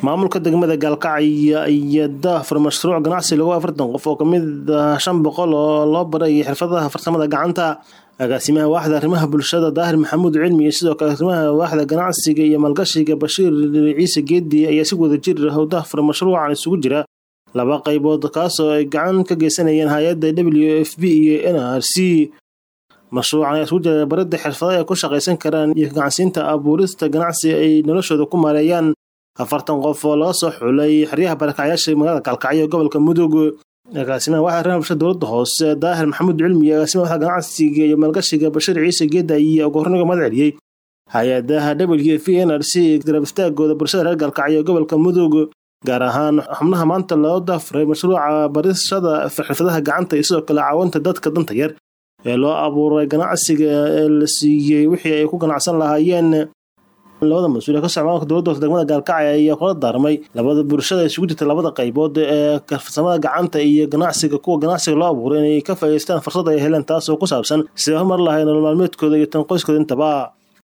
maamulka degmada gaalkacyo iyo daafur mashruuc ganacsi lagu afartan qof oo kamid ah shan boqol oo loo baray xirfadaha farsamada gacanta agaasimaha waaxda arrimaha bulshada daahir maxamuud cilmi iyo sidoo kale arrimaha waaxda ganacsiga iyo maalgashiga bashiir ciise geedi ayaa si wada jir ah daafur mashruucan isugu jira laba qaybood kaasoo ay gacan ka geysanayeen hay-adda w f b iyo n r c mashruucan ayaa isugu jira baridda xirfadaha ay ku shaqaysan karaan iyo gacansiinta abuurista ganacsi ay noloshooda ku maareeyaan afartan qof oo laga soo xulay xeryaha barakacyaasha magaalada gaalkacyo gobolka mudug agaasimaha waxaa arrimaha bulshada dowladda hoose daahir maxamuud cilmi iyo agaasimaha waxda ganacsiga iyo maalgashiga bashiir ciise geeda iyo ugu horniga mahad celiyey hay-adaha w f n r c garab istaagooda bulshada reer gaalkacyo gobolka mudug gaar ahaan xubnaha maanta loo daafuray mashruuca barishada xirfadaha gacanta iyo sidoo kale caawinta dadka danta yar ee loo abuuray ganacsiga ee la siiyey wixii ay ku ganacsan lahaayeen labada mas-uul ee ka socda maamulka dowladda hoose degmada gaalkacyo ayaa kula daarmay labada bulshada isugu jirta labada qaybood ee farsamada gacanta iyo ganacsiga kuwa ganacsiga loo abuuray inay ka faa'iidaystaan fursad ay heleen taas oo ku saabsan sidee horumar lahay nolol maalmeedkooda iyo tan qoyskooda intaba